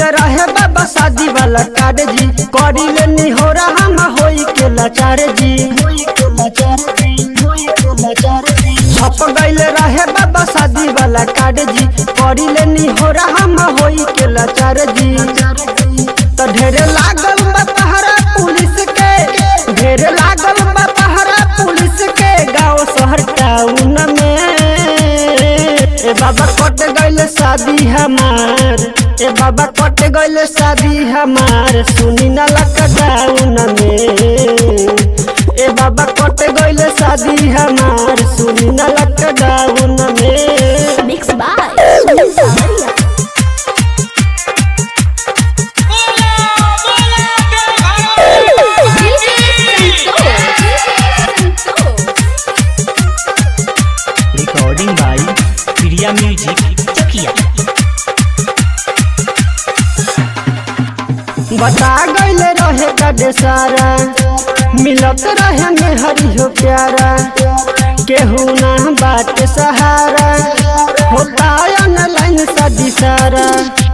रहे बाबा शादी वाला कार्ड जी करी ले निहोरा हम होई के लाचार जी छप गईल रहे बाबा शादी वाला कार्ड जी करी ले निहोरा हम होई के लाचार जी तो ढेरे लागल बा पहरा पुलिस के ढेरे लागल बा पहरा पुलिस के गांव शहर टाउन में ए बाबा कट गईल शादी हमार ए बाबा कट गईल शादी हमार सुनी ना लॉकडाउन में ए बाबा कट गईल शादी हमार सुनी ना लॉकडाउन में Mixed by Sunil Samaria. DJ Santoor. Recording by Priya music Chakiya बता गईल रहे गडे सारा मिलत रहे में हरी हो प्यारा केहू ना बात सहारा होता ऑनलाइन सदी सारा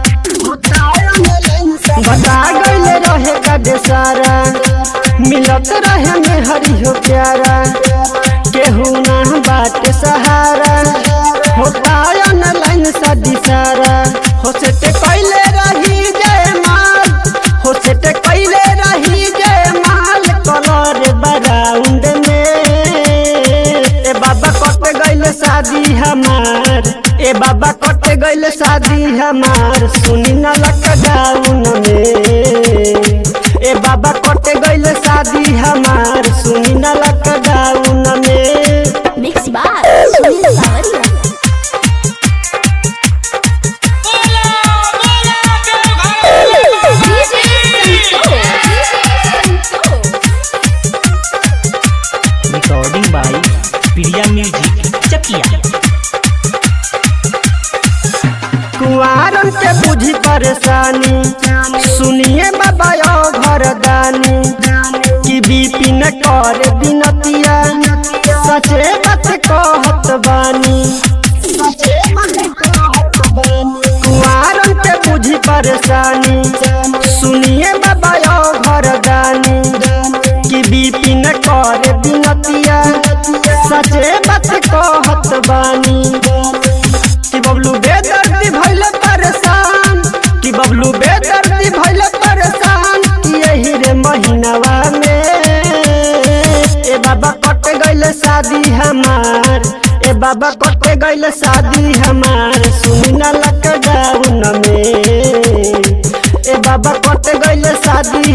बता गईल रहे गडे सारा मिलत रहे में हरी हो प्यारा केहू ना बात सहारा होता ऑनलाइन सदी सारा हो से ते कैले रही जय माल हो से ते कैले रही जय माल कलर बराउंड में ए बाबा कट गईल शादी हमार ए बाबा कट गईल शादी हमार सुनी ना लॉकडाउन में ए बाबा कट गईल शादी हमार सुनी ना लॉकडाउन में Mixed by Sunil Samaria. DJ Santoor. Recording by Priya music Chakiya कुआरन के बुझी परेशानी सुनिए बाबा यो घरदानी कि बीपी न कर बिनतिया सचे बात कहत बानी कुआरन के बुझी परेशानी सुनिए बाबा यो घरदानी कि बीपी न कर बिनतिया सचे बात कहत बानी कि बबलू बेदर्दी भइल परेशान कि बबलू बेदर्दी भइल परेशान कि यही रे महीनावा में ए बाबा कट गइल शादी हमार ए बाबा कट गइल शादी हमार सुनी ना लॉकडाउन में ए बाबा कट गइल शादी